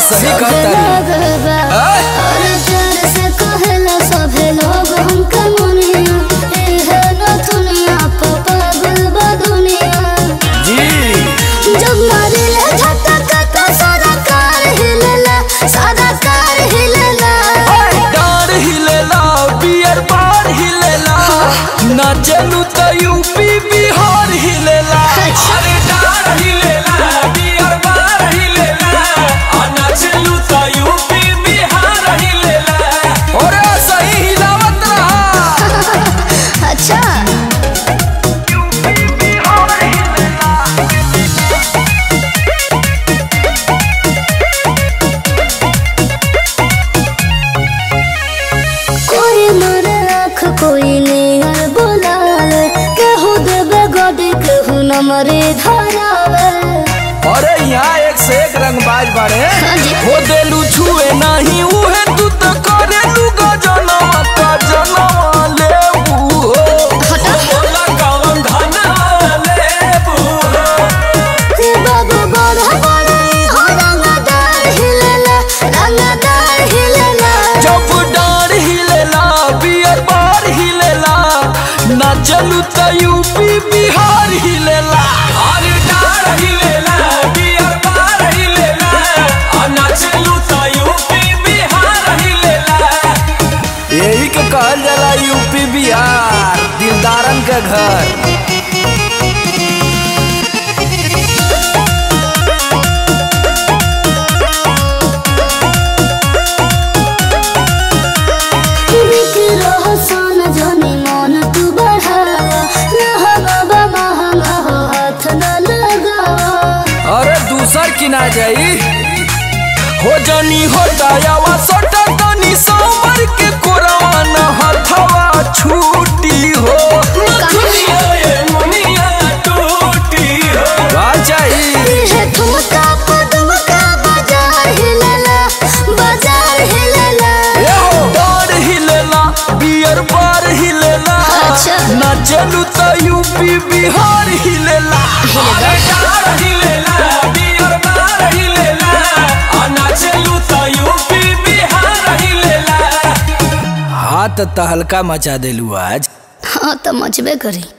सही कहता है आय! अरे प्यार से कहेला सभे लोग हमके मुनिया एहे न दुनिया प पागल बा दुनिया जी जब मारिले झटका तो सारा कार हिलेला सारा कार हिलेला डार हिलेला बियर बार हिलेला ना चलू तो यूपी बिहार हिलेला अच्छा। अरे डार हिलेला बियर बार हिलेला आ ना चलू तो यूपी बिहार हिलेला अरे सही हिलावत रहा अच्छा कोई मरे आँख कोई नियर बोलावे केहू देवे गडी केहू न मरे धरावे अरे यहाँ एक से एक रंगबाज बाड़े हाँ जी। हो देलू छुए नहीं उहे तू तो करे लू गजनवा का जनवा लेबू हो हटा। बोला कौन धनवा लेबू हो के बाबू बड़ा बड़ा हो रंगदार हिलेला रंगदार हिलेला जब डार हिलेला बियर बार हिलेला ना चलू तो यूपी बिहार हिलेला अरे डार हिलेला बियर बार हिलेला आ ना चलू तो यूपी बिहार हिलेला यही के कहल जाला यूपी बिहार दिलदारन के घर बिकरो सोन जोनी मन तू बढ़ावा रहा बाबा महंगा हो हाथ न लगावा अरे दूसर की ना जाई हो जनी हो दयावा सटा तनी सांबर के कोरवा न हथवा छूटी हो दुनिया ये मुनिया टूटी हो का चाहिए है ठुमका पदमका बाजार हिलेला बाजार हिलेला ए हो डार हिलेला बियर बार हिलेला अच्छा। ना चलू तो यूपी बिहार हिलेला अरे डार हिलेला बियर बार हिलेला आ ना चलू तो यूपी बिहार हिलेला हाथ तहलका मचा देलू आज हाँ तो मचबे करी